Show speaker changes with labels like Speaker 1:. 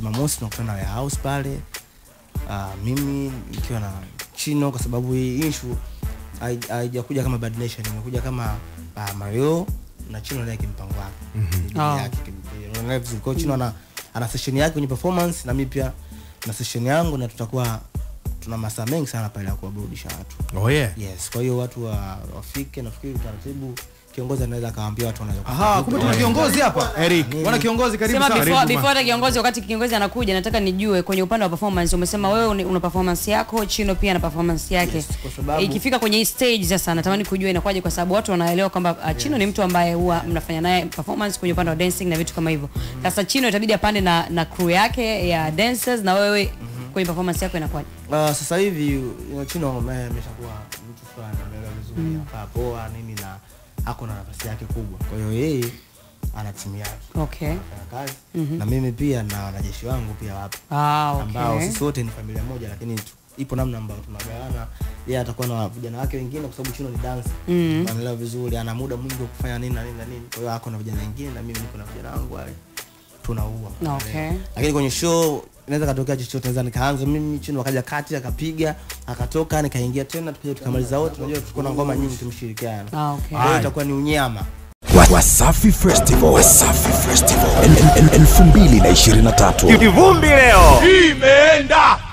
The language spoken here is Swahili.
Speaker 1: jumamosi tunakutana warehouse pale uh, mimi nikiwa na chino kwa sababu hii issue hai- haijakuja kama bad nation imekuja kama uh, mario na chino naye kimpango wake mm-hmm.
Speaker 2: Ah.
Speaker 1: yake kim- unaelewa vizuri. Kwa hiyo chino ana, ana session yake kwenye performance na mimi pia na session yangu na tutakuwa tuna masaa mengi sana pale ya kuwaburudisha watu
Speaker 3: oh yeah
Speaker 1: yes kwa hiyo watu wa, wafike nafikiri utaratibu kiongozi anaweza akawaambia watu wanaweza
Speaker 4: Aha, kumbe tuna kiongozi hapa.
Speaker 3: Eric
Speaker 4: Bwana kiongozi karibu
Speaker 2: sema
Speaker 4: sana.
Speaker 2: before, before hata kiongozi wakati kiongozi anakuja nataka nijue kwenye upande wa performance umesema wewe uni- una performance yako chino pia na performance yake
Speaker 1: Yes, kwa sababu-
Speaker 2: ikifika kwenye hii stage sasa natamani kujua inakuwaje kwa sababu watu wanaelewa kwamba uh, chino ni mtu ambaye huwa mnafanya naye performance kwenye upande wa dancing na vitu kama hivyo sasa chino itabidi apande na, na crew yake ya dancers na wewe kwenye performance yako inakuwaje
Speaker 1: Uh, sasa hivi you chino ame- ameshakuwa mtu fulani ameelewa vizuri mm. poa nini na ako na nafasi yake kubwa kwa hiyo yeye ana timu yake
Speaker 2: okay
Speaker 1: anafanya kazi na mimi pia na wanajeshi wangu pia wapo
Speaker 2: ah,
Speaker 1: ambao
Speaker 2: okay.
Speaker 1: sisi wote ni familia moja lakini tu- ipo namna ambayo tunagawana yeye atakuwa na vijana wake wengine kwa sababu chino ni dance mm. anaelewa vizuri ana muda mwingi wa kufanya nini na nini na nini kwa hiyo ako na vijana wengine na mimi niko na vijana wangu wale tunaua
Speaker 2: Okay.
Speaker 1: lakini kwenye show inaweza katokea chochote naweza nikaanza mimi chini wakaja kati akapiga akatoka nikaingia tena tukaja tukamaliza wote unajua tuko na ngoma nyingi tumeshirikiana
Speaker 2: Ah, okay.
Speaker 1: kwa hiyo itakuwa ni unyama
Speaker 5: Wa- Wasafi Festival, Wasafi Festival El- el- el- 2023
Speaker 3: kivumbi leo imeenda